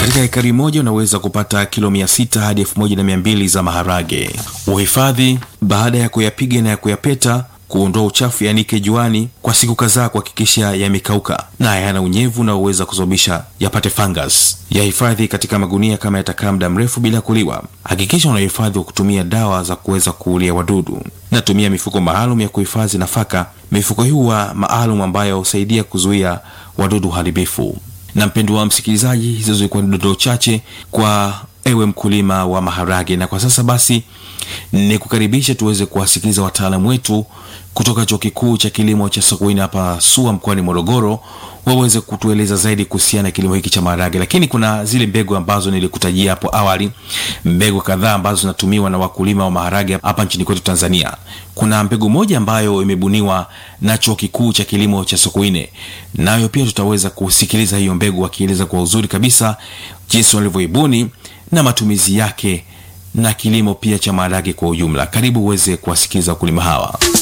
Katika ekari moja unaweza kupata kilo mia sita hadi elfu moja na mia mbili za maharage. Uhifadhi: baada ya kuyapiga na ya kuyapeta kuondoa uchafu yanike juani kwa siku kadhaa kuhakikisha yamekauka na hayana unyevu unaoweza kusababisha yapate fungus. Yahifadhi katika magunia kama yatakaa muda mrefu bila kuliwa. Hakikisha unahifadhi kwa kutumia dawa za kuweza kuulia wadudu. Natumia mifuko maalum ya kuhifadhi nafaka. Mifuko hii huwa maalum ambayo husaidia kuzuia wadudu haribifu. Na mpendo wa msikilizaji, hizo zilikuwa ni dondoo chache kwa ewe mkulima wa maharage, na kwa sasa basi ni kukaribisha tuweze kuwasikiliza wataalamu wetu kutoka chuo kikuu cha kilimo cha Sokoine hapa SUA mkoani Morogoro, waweze kutueleza zaidi kuhusiana na kilimo hiki cha maharage. Lakini kuna zile mbegu ambazo nilikutajia hapo awali, mbegu kadhaa ambazo zinatumiwa na wakulima wa maharage hapa nchini kwetu Tanzania. Kuna mbegu moja ambayo imebuniwa na chuo kikuu cha kilimo cha Sokoine, nayo pia tutaweza kusikiliza hiyo mbegu wakieleza kwa uzuri kabisa jinsi walivyoibuni na matumizi yake na kilimo pia cha maharage kwa ujumla. Karibu uweze kuwasikiliza wakulima hawa.